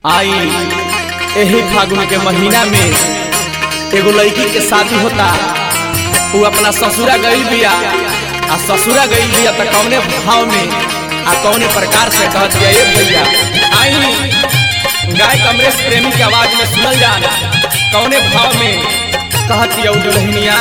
आई एही फागुन के महीना में एगो लड़की के शादी होता वो अपना ससुरा गई बिया आ ससुरा गई बिया तो कौने भाव में आ कौने प्रकार से कहत बिया ए भैया आई गाय कमरेश प्रेमी के आवाज में सुनल जाना कौने भाव में कहत बिया उ दुल्हनिया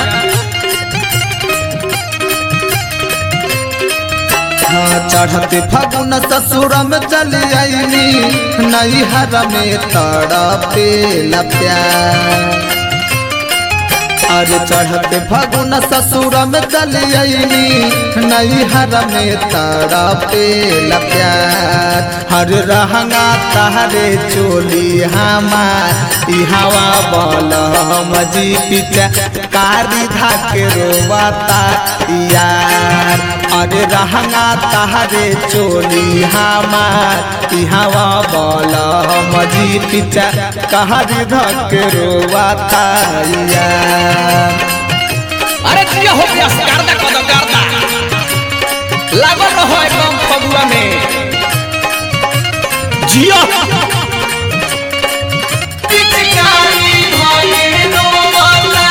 चढ़ते फगुन ससुर में चली आईनी नैहर में तड़पे प्यार अरे चढ़ते फगुन ससुर में चली आईनी नैहर में तड़पे प्यार हर रहंगा तहरे चोली हमार ई हवा बल मजी पिचा कारी धाके रोवाता यार अरे रहंगा तहरे चोली हमार ई हवा बल मजी पिचा कहरी धके रोवाता यार अरे दिया हो गया गर्दा कदम गर्दा लागल रहो एकदम फगुआ में जियो पिचकारी भइलो वाला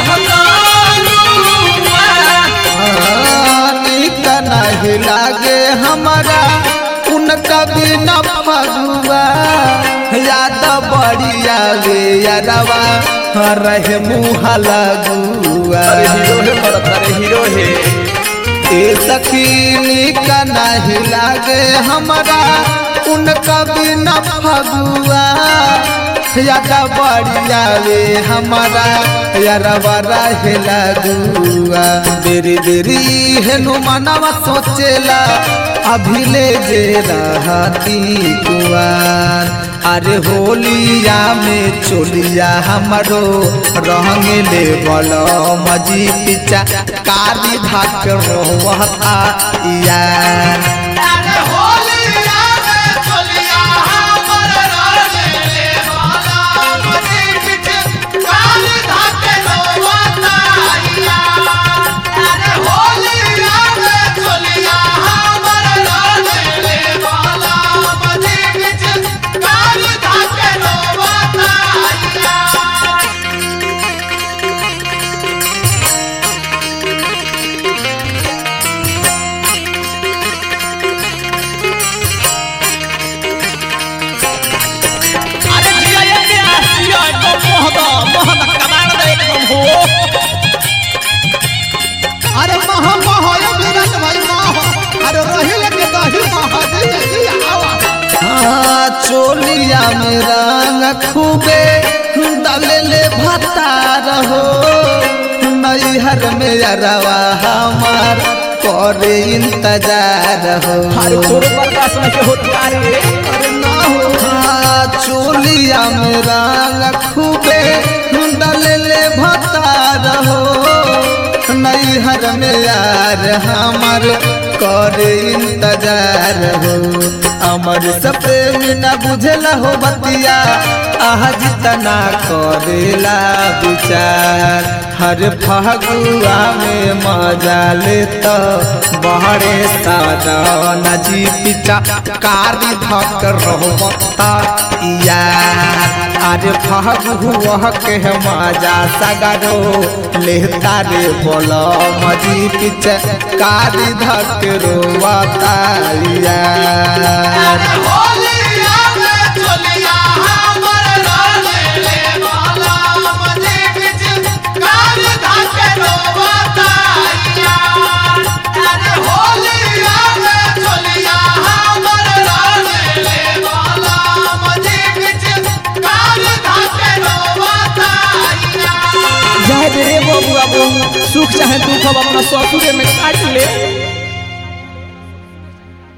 महकानुआ। निक नहीं लागे हमारा उनका बिना फगुआ याद बढ़िया वे यारवा रहे मुँह लगुआ अरे हीरो है मरत अरे हीरो है ए सखी निक नहीं लागे हमारा उनका बिना फगुआ याद बढ़िया वे हमारा यारवा रहे लगुआ देरी देरी हेनु मनवा सोचेला अभी ले जे रहती कुआर अरे होलिया में चोलिया हमरो रंग ले बल मजी पिचा काली धाक रोहता यार अरे जिया ये क्या जिया एकदम मोहदा मोहदा कमाल दे एकदम हो अरे महा महा ये विराट भाई महा अरे रही लगे दही महा दे दे आवा हाँ चोलिया में रंग खूबे दलेले भत्ता रहो नैहर में अरवा हमार करे इंतजार हो अरे तोरे बर्दाश्त नहीं होता रे अरे ना हो हाँ चोलिया में रंग खूबे दलेले भत्ता रहो नैहर में यार हमार करे इंतजार हो अमर सप्रेमी न बुझेला हो बतिया आज तना करेला विचार हर फगुआ में मजा ले तो बहरे सादा जी पिचा कारी धक रहता यार अरे फगुआ के मजा सगरो लेता रे बोलो मजी पिचा कारी धक रोवाता यार जाए रे बाबू बाबू सुख चाहे दुख अब अपना ससुरे में काट ले